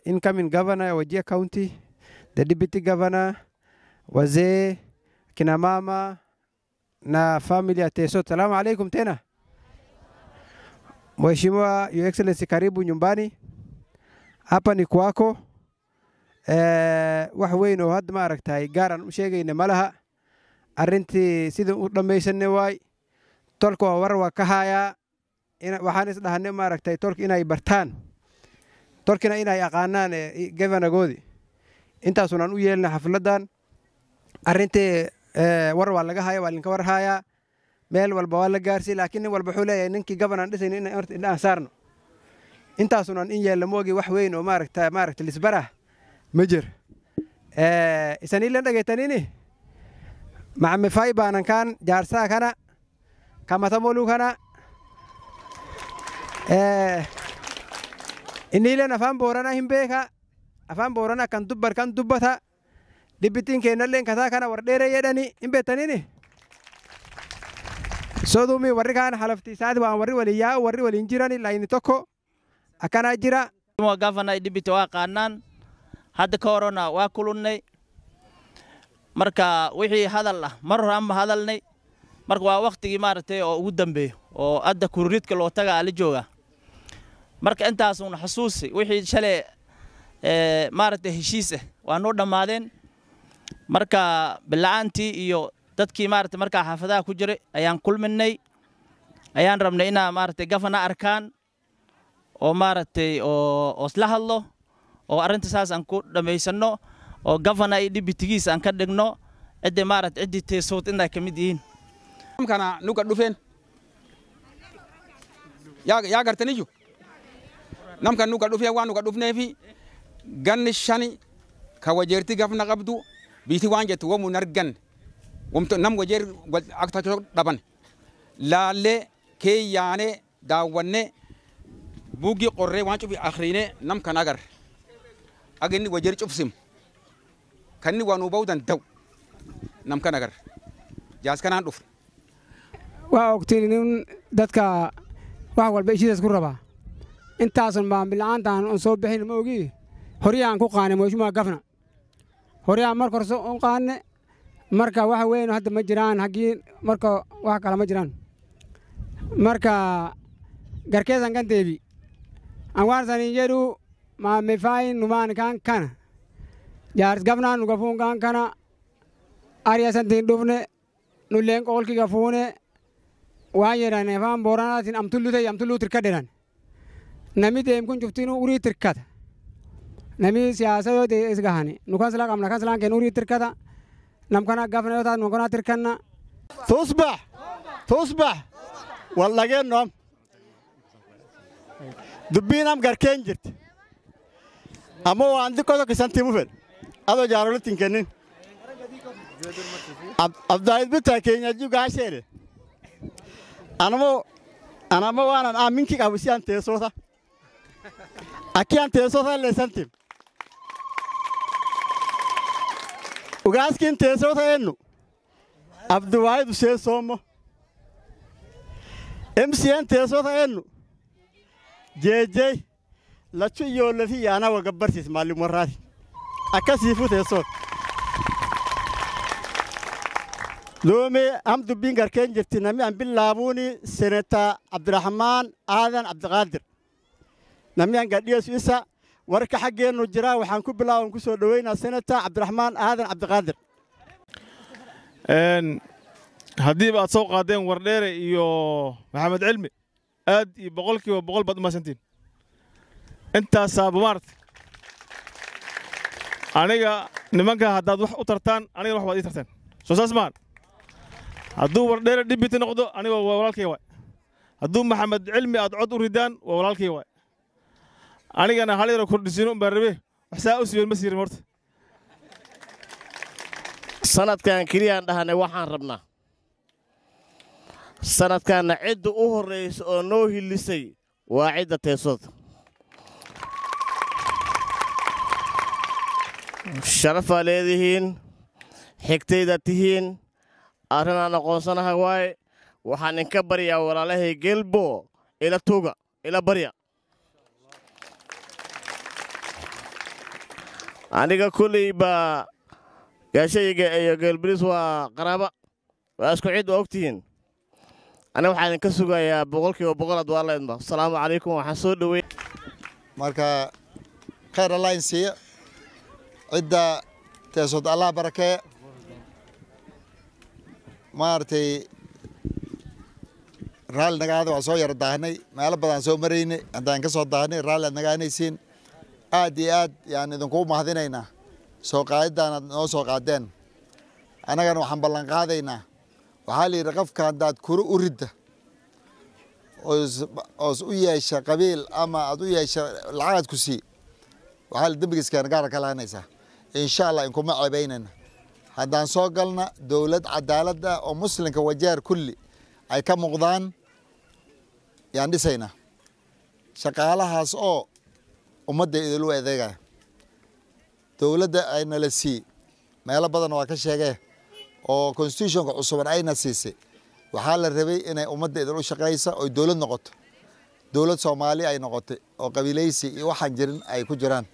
incoming governor ya Wajir County, the deputy governor, wazee, kina mama na family ya Teso. Salamu alaikum tena. Mheshimiwa Your Excellency, karibu nyumbani. Hapa ni kwako. Eh, wax weyn oo hadda ma aragtay gaaran u sheegayna ma laha arrintii sidii u dhammaysanay waay tolka waa war waa ka hayaa ina- waxaan is dhahanay ma aragtay tolka inay bartaan tolkina inay aqaanaan eh, governagoodii intaasunaan u yeelna xafladan arrintii eh, war waa laga haya waa linka war hayaa meel walba waa la gaarsiy laakiin nin walba wuxuu leeyahay ninkii gabanaan dhisayna in horta indhahan saarno intaasunaan in yeelna moogi wax weyn oo maaragta maaragta lisbarah ma jir Eh, isaniilan dhagaytanini macamifay baanan kaan jaarsaa kana kamatamolu kana Eh, iniilen afaan boorana hin beeka afaan boorana kan dubbar kan dubbata dhibbitiin keennalleen kataa kana war dheere jedhani hin beektanini sodumi warri kaan halaftiisaati waan warri waliin yaa'u warri waliin jirani layni tokko akkanaa jira Mheshimiwa Gavana Idibiti waa qaanaan hadda ka horena waa kulunnay marka wixii hadal ah mar hore aan hadalnay marka waa waqtigii maaragtay oo ugu dambeeyo oo hadda kururidka loo taga ala jooga marka intaasuun xasuusi wixii shalay ee, maaragtay heshiis ah waa noo dhammaadeen marka bila'aantii iyo dadkii maaragtay markaa xaafadaha ku jiray ayaan kulminay ayaan rabnay inaa maaragtay gafana arkaan oo maaragtay oo oo isla hadlo oo arrinta saas aan ku dhammaysanno oo gafana iyo dhibitigiis aan ka dhigno ciddi maaragtay ciddii teesood inay ka mid yihiin kana nuka dhufen yaa yaa gartaniyyu namkan nuka dhufe waan nuka dhufneefi ganni shani ka wajeerti gafna qabdu biiti waan jettu wamu nargan wamto nam wajeer akta dhaban laalle kee yaane daawwanne buugii qorree waan cufi akhriine nam kan agar aginni wajeer cufsim kanni waa nuu ba'uu danda'u nam kan agar jaas kanaan dhufne waa ogtiin in dadka wax walba ishidaas ku rabaa intaasun baan bila'aantaan on soo bixin ma ogi horyaan ku qaane mheshimiwa gafna horyaan marka hore u qaane marka waxa weyn hadda ma jiraan haggii marka wax kale ma jiraan marka garkeesan kan deebi an waan sanin jedhu maamifaayin numaan kan kana jaaris gafnaan nu gafuun kan kana ariyasantiin dhufne nulleen qoolki gafuune waan jedhan afaan booranaatiin amtullu ta'e amtulluu tirka jedhan nami deem kun cuftiin urii tirkata nami siyaasa yoo ta'e is gahani nu kan sila qabna kan silaan kennu urii tirkata nam kana gafna yoo taatu nu kana tirkanna tusbax tusbax wallageennom dubbiinam garkeen jirti ammoo waan xiqqoo tokko isan timu fedhe adoo jaarolitti hin kennin abdaayid bitaa keenya juu gaasheedhe anamo anamo waanan aaminki qabu si an teessota akki an teessota illee isan tim ugaaskiin teessota ennu abduwaayid usee soommo MCN teessota ennu jeejjey lachu ijoollee fi yaana wal gabbarsiis maalin warraati akkasiifu teessoota. Loomee am dubbiin garkeen jirti namni an billaabuuni senetaa Abdurrahmaan Aadan Abdiqaadir. Namni an gadhiyeessu isa warka xaggeennu jira waxaan ku bilaaban ku soo dhoweynaa senetaa Abdurrahmaan Aadan Abdiqaadir. haddiiba aad soo qaadeen wardheere iyo maxamed cilmi aad iyo boqolkiiba boqol baad umaadsantiin intaasaaba maarata aniga nimanka haddaad wax u tartaan anigana wax baad ii tarteen soo saas maan hadduu wardheere dhibiti noqdo aniga waa walaalkay waay hadduu maxamed cilmi aad cod u ridaan waa walaalkay waay anigana hal yaro kordhisiino umbaa rabe wax saa u siiben ma siirin horta sanadkan keliyaan dhahanay waxaan rabnaa sanadkanna cidda u horraysa oo noo hillisay waa cidda teesooda sharafaa leedihiin xigtayda tihiin arrinaan aqoonsanaha waaye waxaan inka baryaa walaalahay gelbo ila tuga ila barya aniga kulley baa gaashayga iyo geelbiris waa qaraaba waa isku cid waa ogtihiin aniga waxaan idinka sugayaa boqolkiiba boqol ad waa leedma asalaamu calaykum waxaan soo dhowey marka khayr allah in siiya cidda teesood allah barakee maaragtay raalli nagaada waa soo yara daahnay meelo badan soo maraynay haddaan ka soo daahnay raalli aad nagaanaysiin aad iyo aad yaan idinkugu mahadinaynaa soo qaadidaan aad noo soo qaadeen annagana waxaan ballan qaadaynaa waxaa la yidhi qofka haddaad kuro u ridda oos oos u yeesha qabiil ama aad u yeesha lacagaad ku sii waxaa la dembigiiskeena gaara ka lahanaysaa insha allah inkuma ceebaynayna haddaan soo galna dowlad cadaalad ah oo muslimka wajeer kulli ay ka muuqdaan yaan dhisaynaa shaqaalahaas oo ummadda idinlu adeegaya dowladda aynala sii meelo badan waa ka sheegee oo constitutionka cusuban ayna siisay waxaa la rabay inay ummadda idin u shaqaysa oy dowlad noqoto dowlad soomaali ay noqotay oo qabiilaysi iyo waxaan jirin ay ku jiraan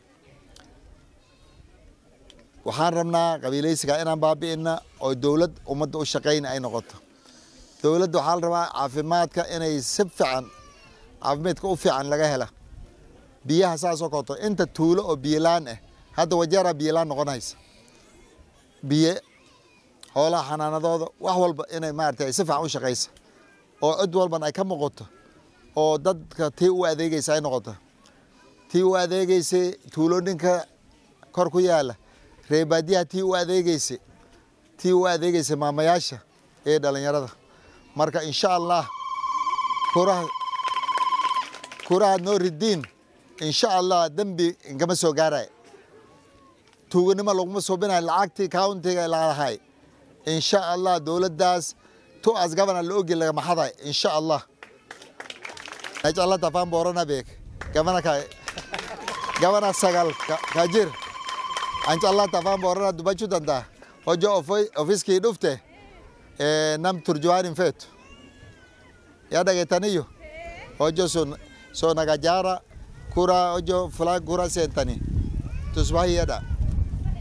waxaan rabnaa qabiilaysiga inaan baabi'ina oo dowlad ummadda u shaqayna ay noqoto dowladda waxaa la rabaa caafimaadka inay si fiican caafimaadka u fiican laga hela biyaha saasoo koto inta tuulo oo biyolaan ah hadda wajeeraa biyolaan noqonaysa biyo xoolaha xanaanadooda wax walba inay maarata ay si fiican u shaqaysa oo cid walban ay ka muuqato oo dadka tii u adeegaysa ay noqoto tii u adeegaysay tuulooninka kor ku yaala reebaadiyaha tii u adeegaysay tii u adeegaysay maamayaasha ee dhalinyarada marka insha allah kuraha kurahaad noo ridiin insha allah dembi inkama soo gaaraya tuuganimo laguma suubinayo lacagtii countiga lalahay insha allah dowladdaas tu as gabana la ogi laga maxaday insha allah najala tafaan boorana beek gabana ka gabana sagal kajir ancala tafaan boorana dubachu danta hojo ofiskii dhufte nam turjuwaanin feetu yaa dhageetaniyo hojo so nagajara kura hojo fulaan kura seentani tusbahiyadha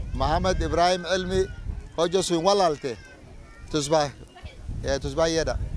maxamed ibrahim cilmi hojo sun walaalte tusbah tusbahiyadha